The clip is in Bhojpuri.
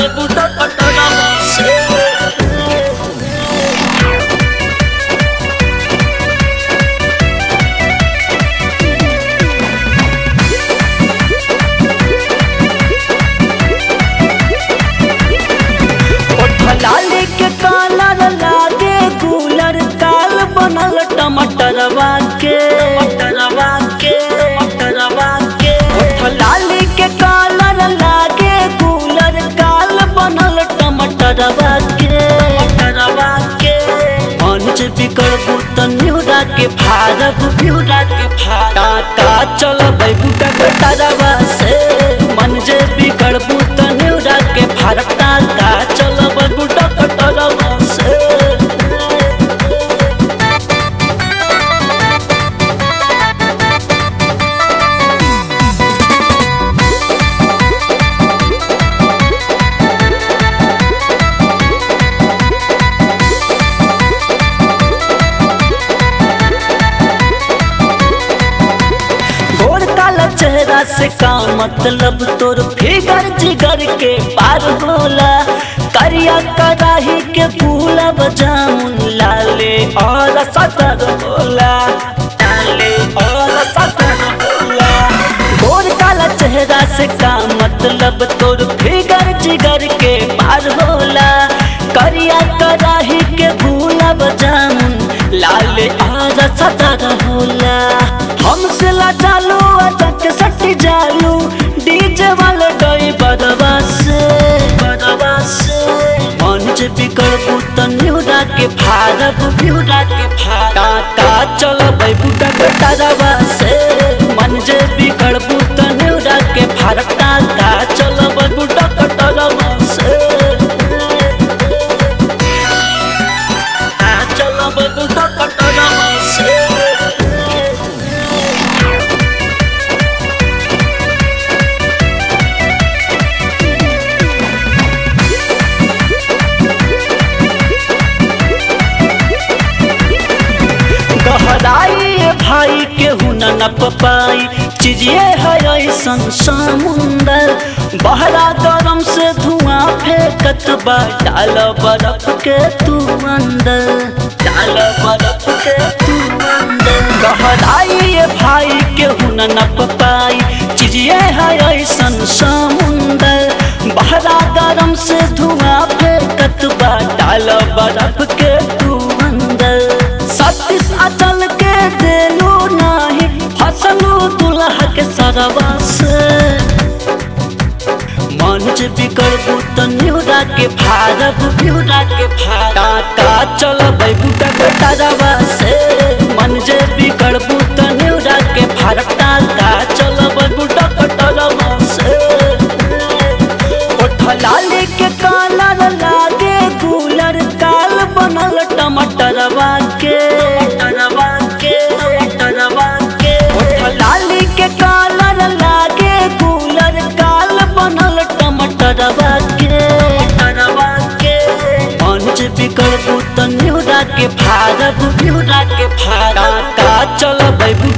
बुटा कटरवा से लाली के कालर लागे गुलर काल बनल टमाटरवा के टरवा के टरवा के लाली के कालर लागे गुलर काल बनल टमाटरवा के टरवा के मंच बिकड़ बुतन न्यूरा के भारत ब्यूरा के फाटा टाका चल बुटा कटरवा से मन जे बिकड़ बुतन न्यूरा के भारत टाका चल बुटा कटरवा से गोर काला चेहरा से का मतलब तोर फिगर जिगर के पार होला करिया कराही के फूला जामुन लाले और सतर होला लाले और सतर होला गोर काला चेहरा से का मतलब तोर फिगर जिगर के पार होला करिया कराही के फूला जामुन लाले और सतर होला हमसे ला चालू अटक सट जालू डीजे वाले डोई बदवा से बदवा से मंच बिकड़ पुतन न्यूरा के भारत ब्यूरा के फाटा टाका चल बुटा कटरवा से मन जे बिकड़ पुतन न्यूरा के भारत टाका चल बुटा कटरवा से चल बुटा कटरवा से गहराई ये भाई के हुना न पपाई चीजिए है ऐसन समुंदर बहरा गरम से धुआं फेंकत बा डाल बर्फ के तू अंदर डाल बर्फ के तू अंदर गहराई ये भाई के हुना न पपाई चीजिए है ऐसन समुंदर बहरा गरम से धुआं फेंकत बा डाल बर्फ के तू अंदर सतीश अचल के देलू नाही फसलू दुल्हा के सरवा से मंच बिकड़ बुतन न्यूरा के भारत ब्यूरा के फाटा टाका चल बुटा कटरवा से मन जे बिकड़ बुतन न्यूरा के भारत टाका चल बुटा कटरवा से ओठ लाली के कालर लागे गुलर काल बनल टमाटरवा के टरवा के टरवा के ओठ लाली के कालर लागे गुलर काल बनल टमाटरवा के टरवा के मंच बिकड़ बुतन न्यूरा के भारत ब्यूरा के फाटा टाका चल